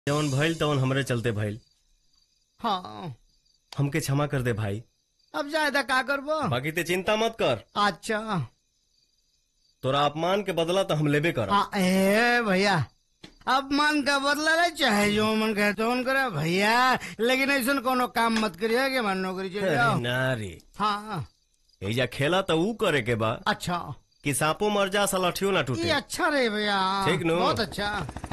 जवन भइल तवन हमरे चलते भइल हाँ हमके क्षमा कर दे भाई अब ज्यादा का करबो बाकी ते चिंता मत कर अच्छा तोरा अपमान के बदला तो हम लेबे कर हाँ ए भैया अपमान का बदला ले चाहे जो मन कहे तो मन करे भैया लेकिन ऐसा कोनो काम मत करिए कि मन नौकरी चले जाओ नारी हाँ एजा खेला तो ऊ करे के बा अच्छा कि सांपो मर जा सलाठियो ना ये टूटे अच्छा रहे भैया ठीक नु? बहुत अच्छा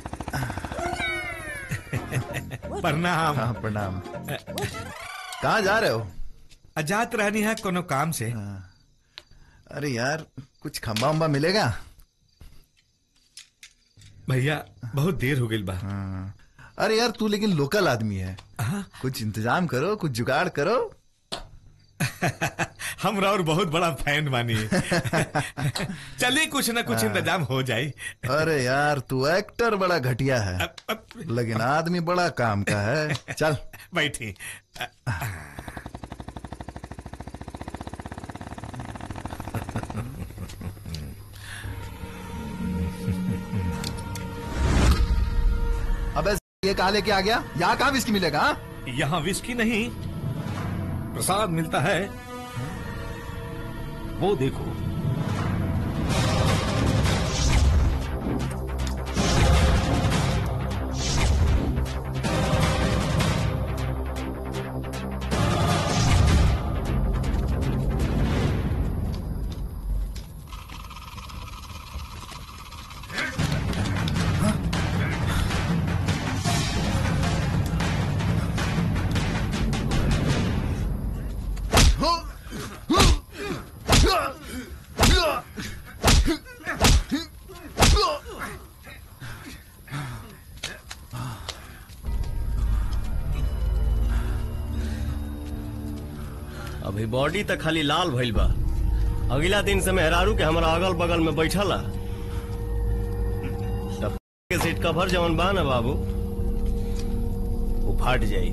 प्रणाम हाँ प्रणाम कहाँ जा रहे हो अजात रहनी है कोनो काम से अरे यार कुछ खंबा उम्बा मिलेगा भैया बहुत देर हो गई बा हाँ। अरे यार तू लेकिन लोकल आदमी है कुछ इंतजाम करो कुछ जुगाड़ करो हमरा और बहुत बड़ा फैन बानी चलिए कुछ ना कुछ इंतजाम हो जाए अरे यार तू एक्टर बड़ा घटिया है अब- अब- लेकिन आदमी बड़ा काम का है चल बैठी अबे ये कहा लेके आ गया यहाँ कहाँ विस्की मिलेगा हाँ? यहाँ विस्की नहीं प्रसाद मिलता है वो देखो अभी बॉडी तक खाली लाल भइल बा अगला दिन से मेहरारू के हमारा अगल बगल में बैठला तब के सीट कवर जवन बा ना बाबू वो फाट जाई